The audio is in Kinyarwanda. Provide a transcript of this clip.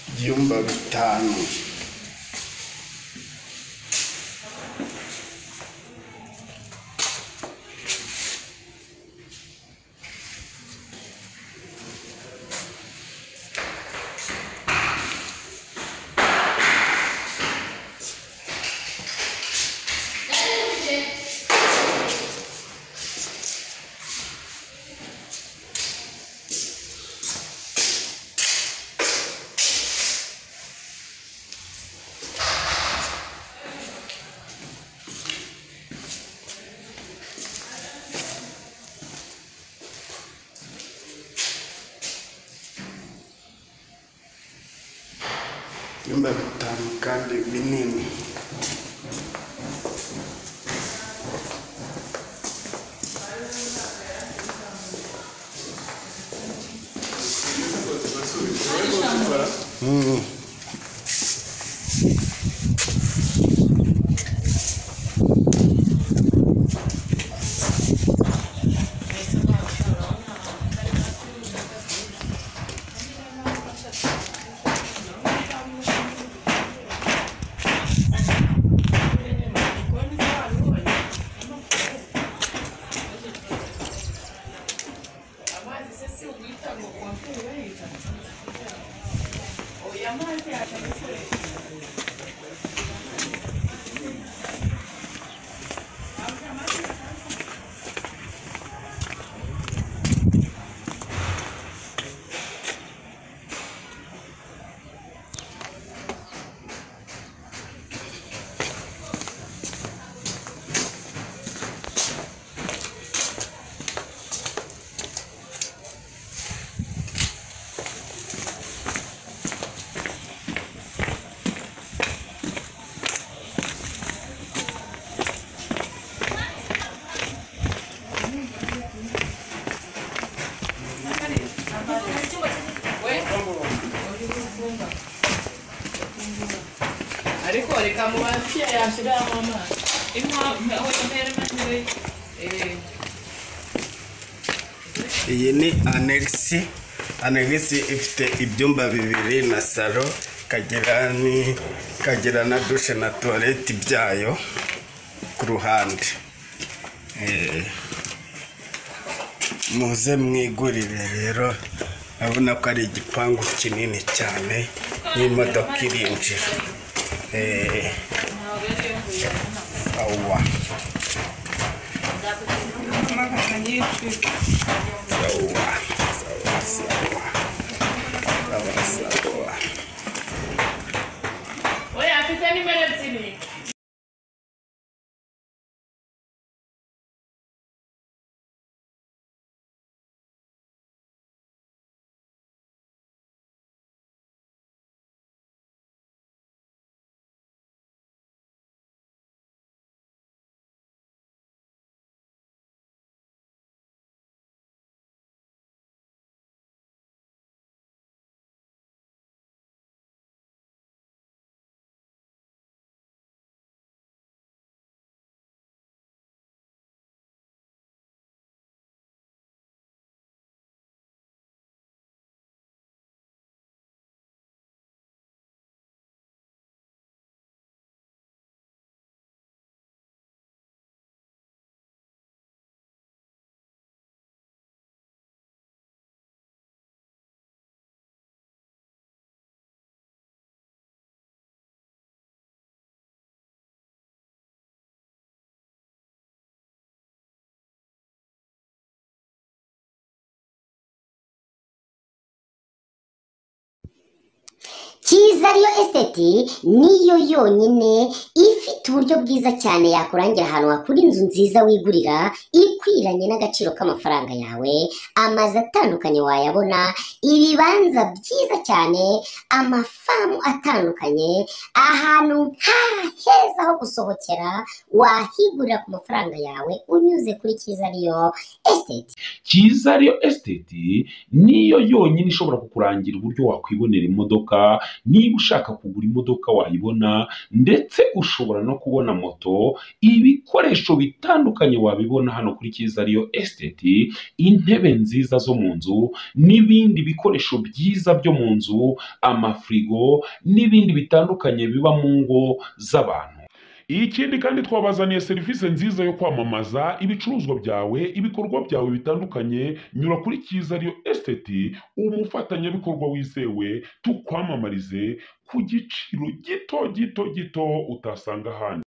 ibyumba bitanu ibyumba bitanu kandi binini ariko reka mubafitiye yashyiraho amazi aho yambaye n'amajwi iyi ni anegisi anegisi ifite ibyumba bibiri na salo ikagira ni- ikagira na dushe na tuwareti byayo ku ruhande Eh, muze mwigurire rero urabona ko ari igipangu kinini cyane n'imodoka irinjira Eh, awa sawa sawa sawa sawa sawa we afite nimero ebyiri cyiza ariyo esiteti niyo yonyine ifite uburyo bwiza cyane yakurangira ahantu hakura inzu nziza wigurira ikwiranye n'agaciro k'amafaranga yawe amazu atandukanye wayabona ibibanza byiza cyane amafamu atandukanye ahantu nta heza ho gusohokera wahigurira ku mafaranga yawe unyuze kuri cyiza ariyo esiteti cyiza ariyo esiteti niyo yonyine ishobora kukurangira uburyo wakwibonera imodoka niba ushaka kugura imodoka wayibona ndetse ushobora no kubona moto ibikoresho bitandukanye wabibona hano kuri cyiza ariyo esiteti intebe nziza zo mu nzu n'ibindi bikoresho byiza byo mu nzu amafirigo n'ibindi bitandukanye biba mu ngo z'abantu ikindi kandi twabazaniye serivisi nziza yo kwamamaza ibicuruzwa byawe ibikorwa byawe bitandukanye nyura kuri cyiza ariyo esiteti umufatanyabikorwa wizewe tukwamamarize ku giciro gito gito gito utasanga ahandi